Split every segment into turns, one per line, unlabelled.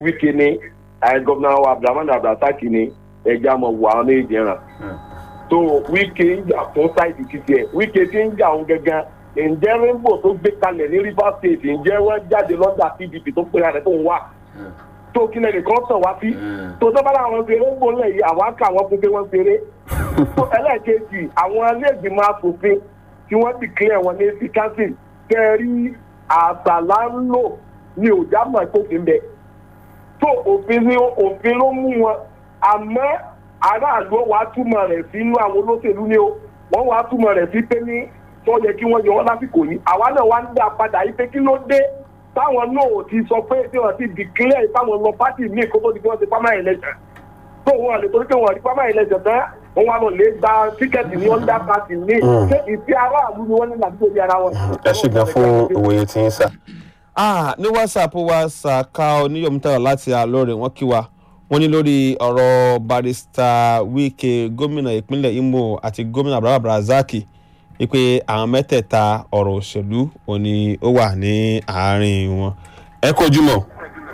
wíkì ni gọ́vnà abdulhamid abdulrasaq ni ẹja mọ̀ wọ àwọn méjì ràn tó wíkì ń jà fún sáìdì títí ẹ̀ wíkì tí ń jà òun gangan ǹjẹ́ rainbow tó gbé kalẹ̀ ní rivers state ǹjẹ́ wọ́n jáde lọ́dà pdp tó pera rẹ̀ tó ń wà tó kí lẹ́nu kan sàn wá sí tó sábà láwọn ṣe rainbow lẹ̀ yìí àwọn kà wọ́n fún pé wọ́n ṣeré tó ẹlẹ́ẹ̀kejì àwọn alẹ́gbìmọ̀ asòfin tí wọ́n ti clear wọn ní sí council kẹrí àṣàlá ń lò ní òjàmọ̀ tó fi ń bẹ̀ tó òfin ní òfin ló mú wọn àmọ́ aráàlú wàá túmọ̀ rẹ̀ sínú àwọn olóṣèlú ni ó wọ́n wàá túmọ̀ rẹ̀ sí pé ní tó yẹ kí wọ́n yọ wọ́n lásìkò yìí àwa náà wá ń dá padà yìí pé kí ló dé táwọn náà ò ti sọ pé tí wọ́n ti declare táwọn lọ pátì míì kó tó di pé wọ́n ti primary election tó wọn lè torí pé wọ́n rí primary election tán wọ́n wá lọ lè gba tíkẹ́ẹ̀tì ní under party míì ṣé ìfẹ́ aráàlú ni wọ́n ní làdúgbò ní ara wọn.
ẹ ṣì gan fún òwòye tí ń sà.
ah ní whatsapp wa ṣàkà oníyọ̀mítàrà láti àlọ́rẹ̀ wọ́n kí wa wọ́n ní lórí ọ̀rọ̀ barista wike gómìnà ìpínlẹ̀ imo àti gómìnà abraham abrazaki wípé àwọn mẹ́tẹ̀ẹ̀ta ọ̀rọ̀ òṣèlú òní ó wà ní àárín wọn.
ẹ kojú mọ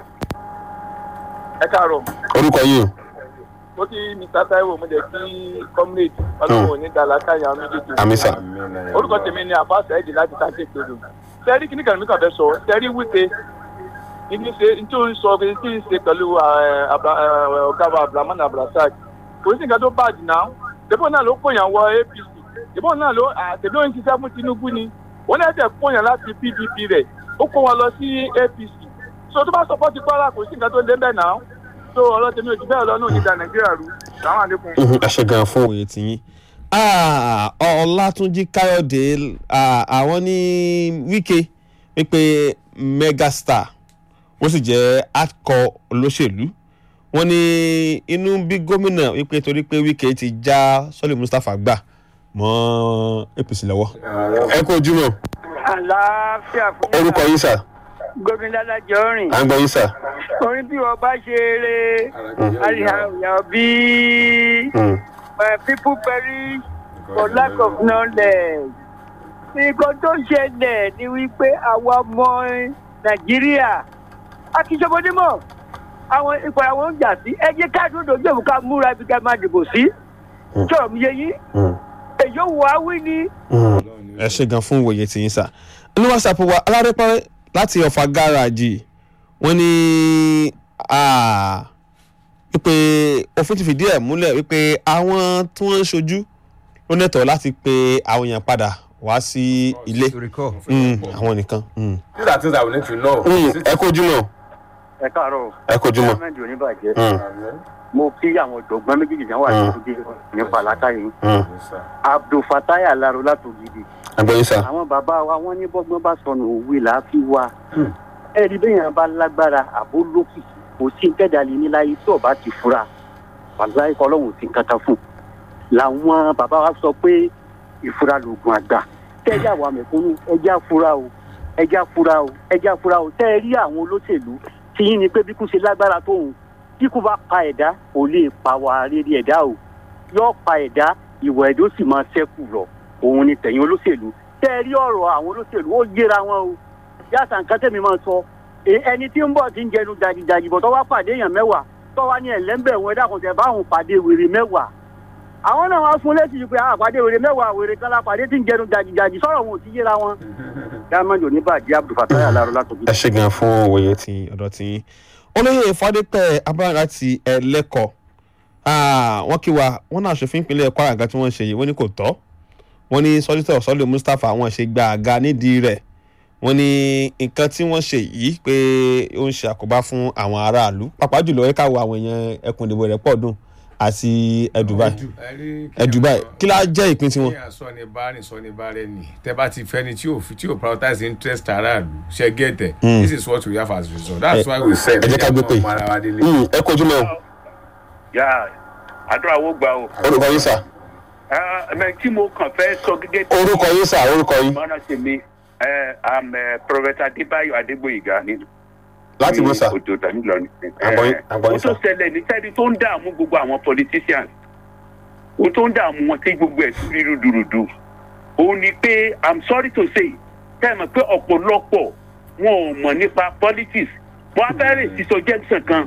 ẹ káàárọ̀
orúkọ yìí
ó ti mr taiwo mo jẹ kí comrade ọlọ́run òní dàlákà yà méjèèjì.
àmì sà.
orúkọ tèmi ni àbáṣà ẹ̀jẹ̀ láti tàkì ìpinnu. sẹ́rí kìíní kan mi kàn fẹ́ sọ sẹ́rí wípé ní ṣe ní tí ó ń sọ pé tí ń ṣe pẹ̀lú ọ̀gáwà abdulhamid abdulrasaq kò sí nǹkan tó bàjẹ́ náà débò náà ló kóyàn wọ apc débò náà ló àtẹ̀lé òun ṣiṣẹ́ fún tinubu ni wọ́n náà tẹ̀ kóyàn láti pdp rẹ̀ ó kó wọn lọ sí apc so tó bá sọ fọ́ọ̀tì kwara kò sí nǹkan tó lé bẹ́ẹ̀ náà so ọ̀rọ̀ tèmi ò jù bẹ́ẹ̀ lọ náà ní ìdá nàìjíríà rú sàwọn àlékún.
ẹ ṣe gan fún
òye tiyín Ah, ọlátúnjí káyọ̀dé ah, àwọn ní wíkẹ́ wípé megastar wọ́n sì jẹ́ hardcore olóṣèlú wọ́n ní inú bí gómìnà wípé torí pé wíkẹ́ ti já sọ́lé mustapha gbà mọ́ apc lọ́wọ́.
ẹ kojú mọ
àlàáfíà fún
orúkọ yìí sà
gómìnà adájọ́ rìn
à ń gbọ́ yìí sà.
orin bí wọn bá ṣe eré àríyànjiyàn bí people perish for lack of knowledge nǹkan tó ṣẹlẹ̀ ni wípé àwa ọmọ nàìjíríà akíṣọ́bọdémọ̀ àwọn ipò àwọn ń jà sí ẹ jẹ́ ká dúró dojú òun ká múra ibi ká máa dìbò sí sọ̀rọ̀ mi yé yín èyí ò wá wí ni.
ẹ ṣe gan fún òye tiyín sà ní whatsapp wa alárẹ́pẹ́ láti ọ̀fà gáràjì wọ́n ní ah, wípé òfin ti fìdí ẹ̀ múlẹ̀ wípé àwọn tí wọ́n ń ṣojú ló nẹ̀tọ̀ láti pe àwọn èèyàn padà wá sí ilé Mm, àwọn nìkan. Mm.
these are things i will need to know. ẹ kojú mọ
ẹ káàárọ̀
ẹ kojú mọ.
gọ́ọ̀mẹ̀ntì oníbàjẹ́ mo kí àwọn ọ̀jọ̀gbọ́n méjèèjì náà wà ní nípa látàrí abdulfatai alaro látògidì
à ń gbọ́ yìí sà.
àwọn bàbá wa wọn ní bọ́gbọ́n bá sọnù òwe là á fi wá ẹ̀rí bẹ́ẹ̀ yẹn bá lágbára àbó lókìkí kò sí tẹ́dálí níláyé tí ọba ti fura wàlúwàá ikọ̀ ọlọ́run ti kankan fún làwọn bàbá wa sọ pé ìfura lògùn àgbà tẹ́jà wà mẹ̀kúnnù ẹja fura o ẹja fura o ẹja fura o tẹ́ ẹ rí àwọn olóṣèlú tí yín ni pé bí kú ṣe lágbára tóun bí kú bá pa ẹ̀dá kò lè pa wà rere ẹ̀dá o yóò pa ẹ̀dá ìwà ẹ̀dá ó sì máa ṣẹ́kù lọ òun ni tẹ̀yìn olóṣèlú tẹ́ ẹ rí ọ̀rọ̀ àwọn olóṣèlú ó yéra wọn o yàtà nǹkan tẹ̀mí máa sọ e- ẹni tí ń bọ̀ tí ń jẹnu jàjìjàjì bọ̀ tó wá pàdé èèyàn mẹ́wàá tó wá ní ẹ̀lẹ́ńbẹ̀ wọn ẹ̀dá kan tẹ̀ báwọn pàdé wèrè mẹ́wàá àwọn náà wá fún létí yìí pé àpàdé wèrè mẹ́wàá wèrè kan la pàdé tí ń jẹnu jàjìjàjì sọ̀rọ̀ wọn ò ti yéra wọn. dáhùn ní bàjẹ́ abdulfatai alaro látòkè.
ẹ ṣe gan fún òye tí.
ti ọ̀dọ̀ tí olóyè fadépẹ́ abúlé láti ẹlẹ́kọ̀ wọ́n kí wa wọ́n náà ṣòfin ìpínlẹ̀ kwara nǹkan tí wọ́n ṣe yìí wọ́n ní kò tọ́ wọ́n ní sọ́dítọ̀ sọ́lé mustapha wọ́n ṣe gba àga nídìí rẹ̀ wọ́n ní nǹkan tí wọ́n ṣe yìí pé ó ń ṣe àkóbá fún àwọn aráàlú pàápàá jùlọ ẹ̀ka wo àwọn èèyàn ẹkùn ìdìbò rẹ̀ pọ̀ dùn àti ẹ̀dùbáì ẹ̀dùbáì kí lá jẹ́ ìpín tiwọn.
kí sọ ni bá rìn sọ ni bá rẹ nì tẹ bá ti fẹni tí ò tí ò prioritize interest aráàlú ṣe gẹ̀tẹ̀ this is what we have as result that's why we said
ẹ jẹ́ ká gbé pé
ọmọ ara wa délé.
Mm, ẹ kojú mọ
yà àdúrà wo gbà o.
orúkọ yìí sà.
ẹ tí mo kàn fẹ́ sọ gẹ́gẹ́ bí.
orúkọ yìí sà orúkọ yìí.
mọ́nà tèmi ẹ am professor adébáyò adégbòyìgá nínú.
láti bó sà.
òjò tàbí lọ ní.
Àgbọ̀yìn- àgbọ̀yìn
ó tó
sà.
ṣẹlẹ̀ ní sẹ́ni tó ń dààmú gbogbo àwọn politicians ó tó ń dààmú wọn tí gbogbo ẹ̀ sí rúdurùdu òun ni pé i'm sorry to say tẹ́ ẹ mọ̀ pé ọ̀pọ̀lọpọ̀ wọn ò mọ̀ nípa politics wọ́n á fẹ́ rè sí suggestion kan